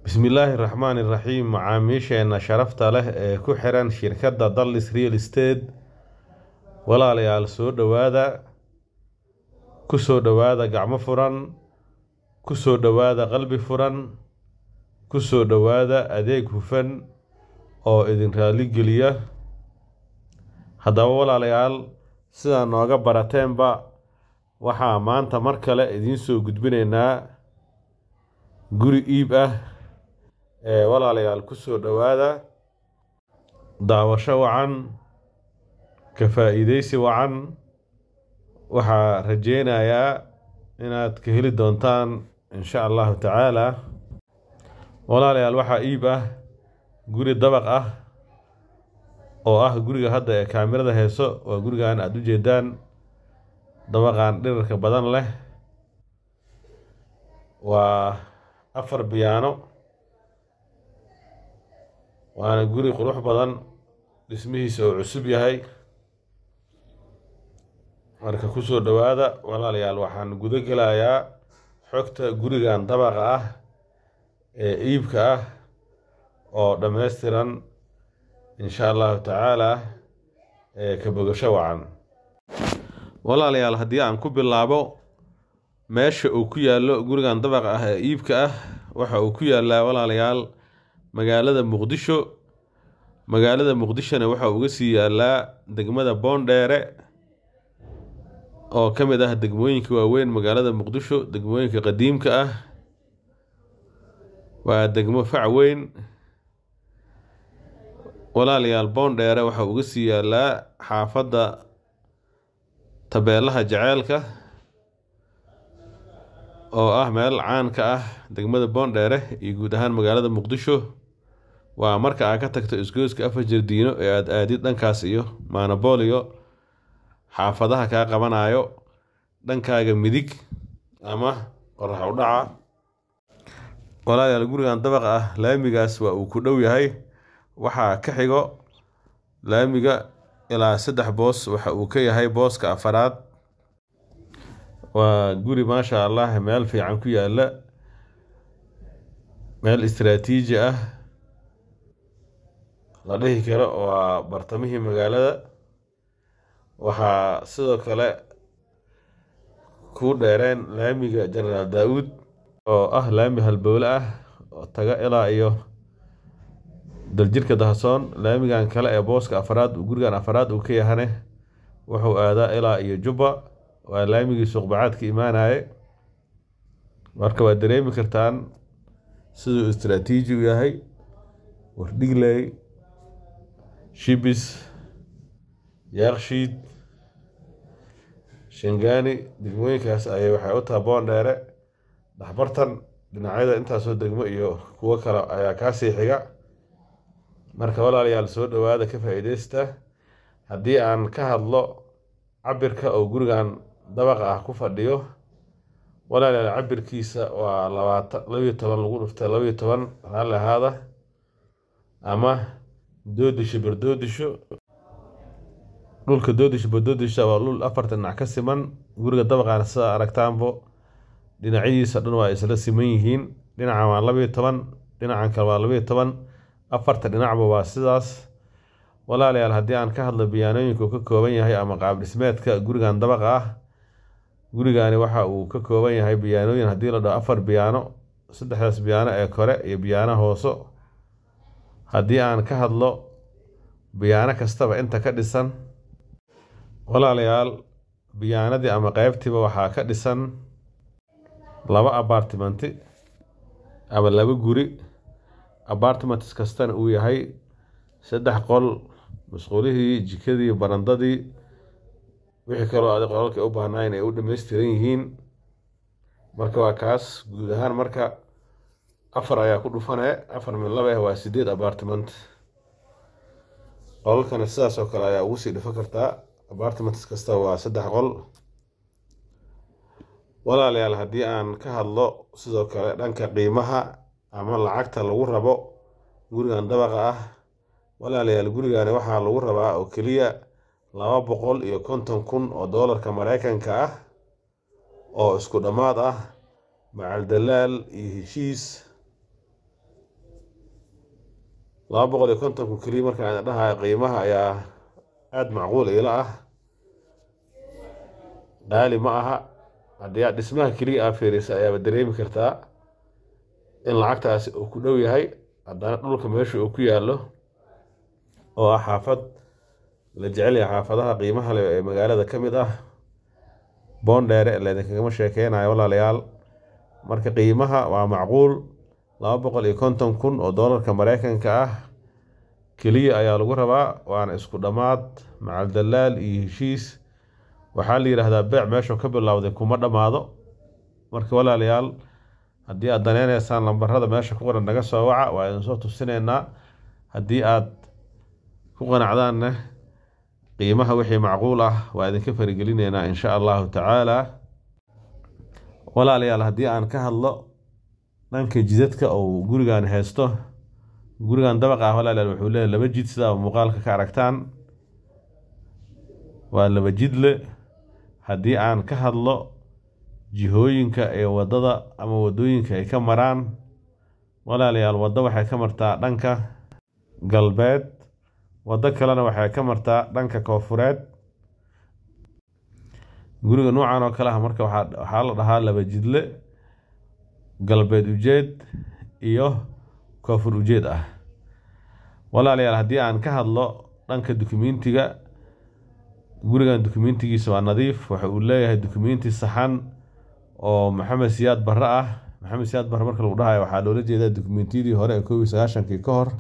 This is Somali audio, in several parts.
bismillaahi raxmaani raxiim macaamiisheena sharafta leh ee ku xiran shirkadda dallis real estate walaalayaal soo dhowaada ku soo dhowaada gacmo furan ku soo dhowaada qalbi furan ku soo dhowaada adeeg hufan oo idin raali geliya haddaba walaalayaal sidaa nooga barateenba waxaa maanta mar kale idiin soo gudbinaynaa guri iib ah ee walaalayaal ku soo dhowaada daawasho wacan ka faa-iideysi wacan waxaa rajeynayaa inaad ka heli doontaan insha allahu tacaala walaalayaal waxaa iib ah guri dabaq ah oo ah guriga hadda ee kaamirada heeso waa gurigan aada u jeedaan dabaqan dhirarka badan leh waa afar biyaano waana guri qurux badan dhismihiisa oo cusub yahay marka kusoo dhowaada walaalayaal waxaan gudo gelayaa xogta gurigan dabaqa ah ee iibka ah oo dhammaystiran insha allahu tacaala ee ka bogasho wacan walaalayaal haddii aan ku bilaabo meesha uu ku yaallo gurigan dabaqa ah ee iibka ah waxa uu ku yaallaa walaalayaal magaalada muqdisho magaalada muqdishona waxa uga sii yaallaa degmada boondheere oo ka mid ah degmooyinka waaweyn magaalada muqdisho degmooyinka qadiimka ah waa degmo fac weyn walaalayaal boondheere waxa uga sii yaallaa xaafadda tabeelaha jaceelka oo ah meel caan ka ah degmada boondheere iyo guud ahaan magaalada muqdisho waa marka aad ka tagto isgoyska afar jardiino ee aada aadid dhankaas iyo maanabooliyo xaafadaha kaa qabanayo dhankaaga midig ama qorax u dhaca walaalayaal gurigan dabaqa ah laamigaas waa uu ku dhow yahay waxaa ka xigo laamiga ilaa saddex boos waxa uu ka yahay booska afaraad waa guri maasha allah meel fiican ku yaalla meel istaraatiiji ah la dhihi karo waa bartamihii magaalada waxaa sidoo kale ku dheereen laamiga jenaraal daa-uud oo ah laami halbowle ah oo taga ilaa iyo daljirka dahasoon laamigan kale ee booska afaraad gurigan afaraad uu ka yahane wuxuu aadaa ilaa iyo jubba waa laamigii suuqbacaadka imaanaye marka waad dareemi kartaan siduu istaraatiiji u yahay wardhigley shibis yaaqshiid shangaani degmooyinkaas ayay waxay u taha boondheere dhaxbartan dhinacyada intaasoo degmo iyo kuwo kale ayaa kaasii xiga marka walaalayaal soo dhowaada ka faa-iideysta haddii aan ka hadlo cabirka oo gurigan dabaqa ah ku fadhiyo walaalayaal cabirkiisa waa labaatan labiyo toban lagu dhuftay labiyo toban raalli ahaada ama doodisho bardoodisho dhulka doodisho bardoodisha waa dhul afarta dhinac ka siman guriga dabaqaana sidaa aragtaanbo dhinacyadiisa dhan waa isla siman yihiin dhinacan waa labiyo toban dhinacan kale waa labiyo toban afarta dhinacba waa sidaas walaalayaal haddii aan ka hadlo biyaanooyinka uu ka kooban yahay ama qaab dhismeedka gurigan dabaqa ah gurigani waxa uu ka kooban yahay biyaanooyin haddii la dhaho afar biyaano saddexdaas biyaano ee kore iyo biyaano hooso haddii aan ka hadlo biyaano kastaba inta ka dhisan walaalayaal biyaanadii ama qeybtiiba waxaa ka dhisan laba abartimenti ama laba guri apartments kastana uu yahay saddex qol masquulihii jikadii barandadii wixii kaloo adig qolalka u baahnayn ay u dhammaystiran yihiin marka waa kaas guud ahaan marka afar ayaa ku dhufane afar min laba ah waa sideed apartment qolalkana sidaas oo kale ayaa ugu sii dhufan kartaa apartments kasta waa saddex qol walaalayaal haddii aan ka hadlo sidoo kale dhanka qiimaha ama lacagta lagu rabo gurigan dabaqa ah walaalayaal gurigani waxaa lagu rabaa oo keliya laba boqol iyo konton kun oo doolarka mareykanka ah oo isku dhammaad ah macal dalaal iyo heshiis laba boqol iyo kontonku keliya markaan dhahayo qiimaha ayaa aada macquul iila ah qaali ma aha haddii aad dhismaha keliya aa fiirisa ayaaba dareemi kartaa in lacagtaasi uu ku dhow yahay haddana dhulka meesha uu ku yaallo oo ah xaafad la jecel yahay xaafadaha qiimaha leh ee magaalada ka mid ah boondheere laydinkagama sheekeynayo walaalayaal marka qiimaha waa macquul laba boqol iyo konton kun oo doolarka mareykanka ah keliya ayaa lagu rabaa waana isku dhammaad macal dalaal iyo heshiis waxaa la yidhaahdaa beec meeshuu ka bilowday kuma dhammaado marka walaalayaal haddii aad daneyneysaan lambarada meesha ku qoran naga soo waca waa idin soo tusineynaa haddii aad ku qanacdaanna qiimaha wixii macquul ah waa idinka farigelineynaa insha allahu tacaala walaalayaal haddii aan ka hadlo dhanka jidadka ou gurigan haysto gurigan dabaq ah walaalayaal wuxuu leeyahy laba jid sidaa muuqaalka ka aragtaan waa laba jidle haddii aan ka hadlo jihooyinka ee waddada ama waddooyinka ay ka maraan walaalayaal waddo waxay ka martaa dhanka galbeed waddo kalena waxay ka martaa dhanka koofureed guriga noocan oo kale ah marka waxaa la dhahaa laba jidle galbeed ujeed iyo koonfur ujeed ah walaalayaal haddii aan ka hadlo dhanka dukumentiga gurigan dukumentigiisa waa nadiif waxa uu leeyahay dukumenti saxan oo maxamed siyaad barre ah maxamed siyaad barre marka lagu dhahayo waxaa loola jeedaa dukumentiyadii hore ee koob iyo sagaashankii ka hor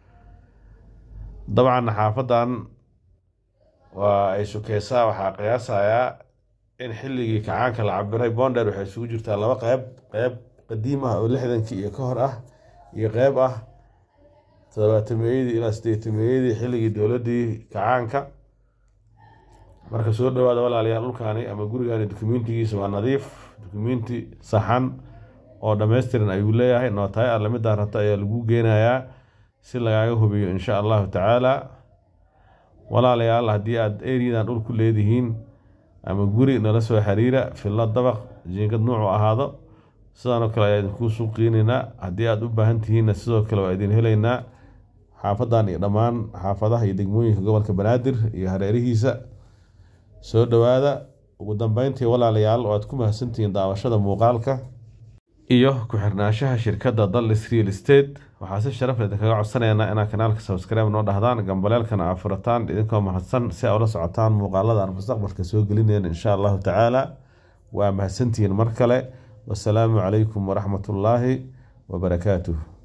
dabcan xaafadan waa ay sukeysaa waxaa qiyaasayaa in xilligii kacaanka la cabiray bonder waxay isugu jirtaa laba qeyb qeyb qadiim ah oo lixdankii iyo ka hor ah iyo qeyb ah toddobaatameeyadii ilaa sideetameeyadii xilligii dowladdii kacaanka marka soo dhawaada walaalayaal dhulkaani ama gurigani dukumentigiisa waa nadiif dukumenti saxan oo dhammaystiran ayuu leeyahay nootaay alle midaa rabto ayaa lagu geenayaa si lagaaga hubiyo insha allahu tacaala walaalayaal haddii aada eriyadan dhul ku leedihiin ama guri nala soo xiriira fillo dabaq jiingad nuucu ahaado sidaanoo kale ayaa idinkuu suuqgeyneynaa haddii aada u baahan tihiinna sidoo kale waa idin heleynaa xaafadan iyo dhammaan xaafadaha iyo degmooyinka gobolka banaadir iyo hareerihiisa soo dhowaada ugu dambeyntii walaalayaal waad ku mahadsantihiin daawashada muuqaalka iyo ku-xirnaanshaha shirkadda dallis real estate waxaa si sharaf leh idinkaga codsanaynaa inaad kanaalka subscribe noo dhahdaan gambaleelkana aa furataan idinkoo mahadsan si aa ula socotaan muuqaalada aan mustaqbalka soo gelinayna insha allahu tacaala waa mahadsantihiin mar kale wasalaamu calaykum waraxmatullaahi wabarakaatuh